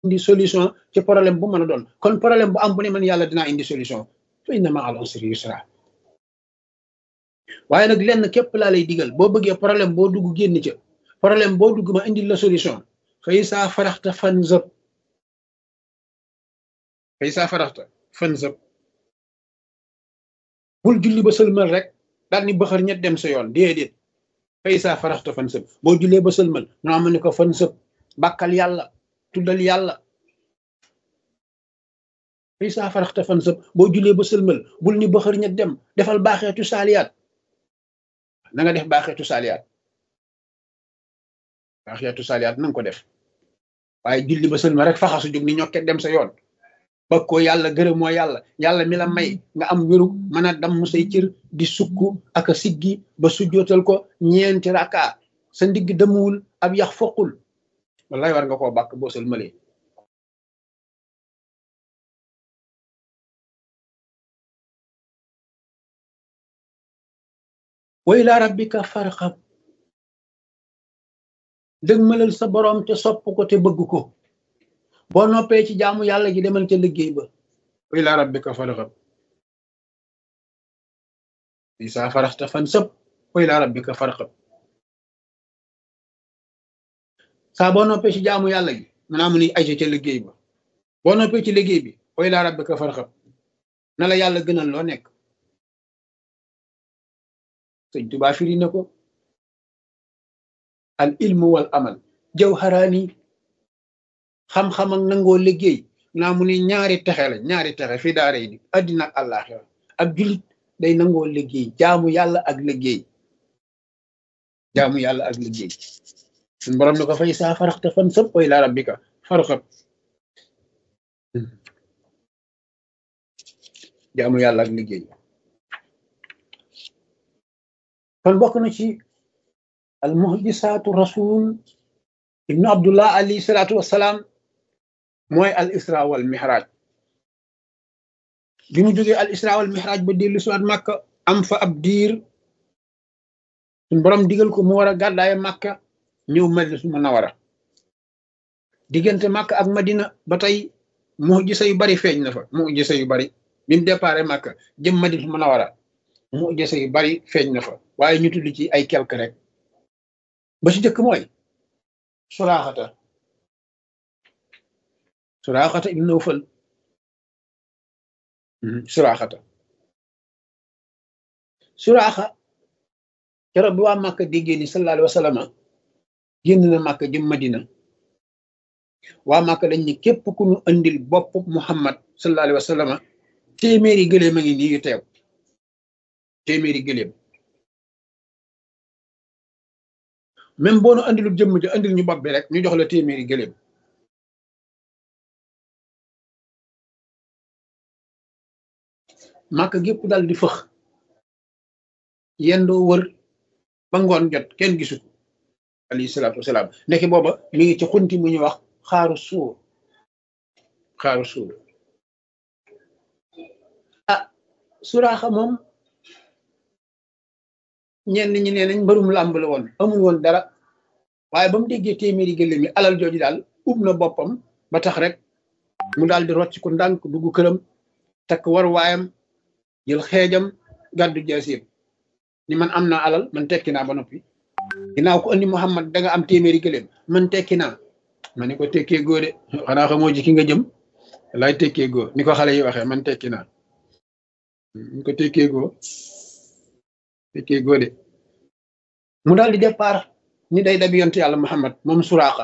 indi solution ci problème bu mën a doon kon problème bu am bu ne man yàlla dinaa indi solution fa inna ma al usri yusra waaye nag lenn képp laa lay digal boo bëggee problème boo dugg génn ca problème boo dugg ma indil la solution fay saa faraxta fan zëb fay saa faraxta fan zëb bul julli ba sëlmal rek daal ni bëxër ñett dem sa yoon déedéet fay saa faraxta fan sëb boo jullee ba sëlmal noo ma ne ko fan sëb bàkkal yàlla tuddal yàlla fay saa faraxta fan sëb boo jullee ba sëlmal bul ni bëxër ñett dem defal baaxeetu saaliyaat na nga def baaxeetu saaliyaat baaxeetu saaliyaat na nga ko def waaye julli ba sëlmal rek faxasu jóg ni ñokket dem sa yoon ba ko yàlla gërëm moo yàlla yàlla mi la may nga am wéru mën a damm say cër di sukk ak a siggi ba sujjootal ko ñeenti raka sa ndigg demuwul ab yax foqul wallahi war nga koo bàkk boo sëlmalee wa ila rabbika farxab dëgmalal sa borom te sopp ko te bëgg ko boo noppee ci jaamu yàlla gi demal ca liggéey ba wa ila rabbika farxab isa faraxta fan sëb wa ila rabbika farxab saa boo noppee ci jaamu yàlla gi manaa mu ni ay ca liggéey ba boo noppee ci liggéey bi wa ila rabbika farxab na la yàlla gënal loo nekk sëñ Tuubaa firi na ko al ilmu wal amal jawharaani xam-xam ak nangoo liggéey naa mu ni ñaari texe la ñaari texe fi daara yi addina ak àllaaxira ak julit day nangoo liggéey jaamu yàlla ak liggéey jaamu yàlla ak liggéey suñ borom ne ko fay saa faraxte fan sëpp way la rabbika farxab jaamu yàlla ak liggéey kon bokk na ci al muhjisaatu rasul ibnu abdullah alayhi salaatu wassalaam mooy al isra wal mihraj bi mu jógee al isra wal mihraj ba dellu siwaat màkka am fa ab diir suñ borom digal ko mu war a gàddaaye màkka ñëw madina munawara diggante màkka ak madina ba tey muhjisa yu bari feeñ na fa muhjisa yu bari bi mu déparé màkka jëm madina munawara muhjisa yu bari feeñ na fa waaye ñu tudd ci ay quelque rek ba ci jëkk mooy suraaxata suraaxata ibn Nawfal suraaxata suraaxa keroog bi waa Màkka déggee ni sallallahu alayhi wa sallam génn na Màkka jëm Madina waa Màkka dañ ne képp ku ñu andil bopp Muhammad sallallahu alayhi wa sallam téeméeri gëléem a ngi nii yu teew téeméeri gëléem même boo nu andilul jëmm ji andil ñu bopp bi rek ñu jox la téeméeri gëléem màkk gépp dal di fëx yendoo wër ba ngoon jot kenn gisu ko alayhi salaatu wasalaam ndeke booba mi ngi ci xunti mu ñuy wax xaaru suur xaaru suur ah suraaxa moom ñenn ñi nee nañ mbërum làmb la woon amul woon dara waaye ba mu déggee téeméeri gëléem yi alal jooju daal ub na boppam ba tax rek mu daal di rocc ko ndànk dugg këram takk war waayam jël xeejam gàddu jaasiir ni man am naa alal man tekki naa ba noppi ginnaaw ko andi Muhammad da nga am téeméeri gëléem man tekki naa ma ni ko tekkee góo de xanaa xamoo ji ki nga jëm laay tekkee góo ni ko xale yi waxee man tekki naa ni ko tekkee góo tekkee góo de mu daal di départ ni day dabi yont yàlla Muhammad moom suraaxa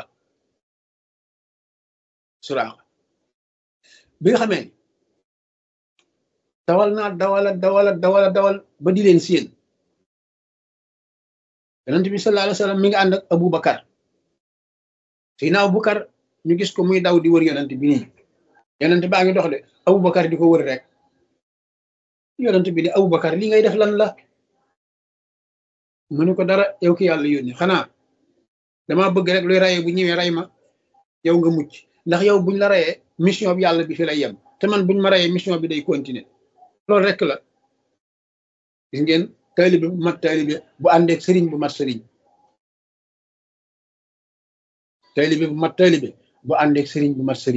suraaxa bi nga xamee dawal naa dawala dawala dawala dawal ba di leen séen yonent bi sallallahu alayhi wa sallam mi ngi ànd ak Abu Bakar Seydina Abu Bakar ñu gis ko muy daw di wër yonent bi nii yonent baa ngi dox de Abu Bakar di ko wër rek yonent bi ni Abu Bakar li ngay def lan la mu ne ko dara yow ki yàlla yónni xanaa dama bëgg rek luy rayee bu ñëwee ray ma yow nga mucc ndax yow buñ la rayee mission bi yàlla bi fi lay yem te man buñ ma rayee mission bi day continuer loolu rek la gis ngeen taalibe bu mat taalibe bu àndeek sëriñ bu mat sëriñ taalibe bu mat taalibe bu àndeek sëriñ bu mat sëriñ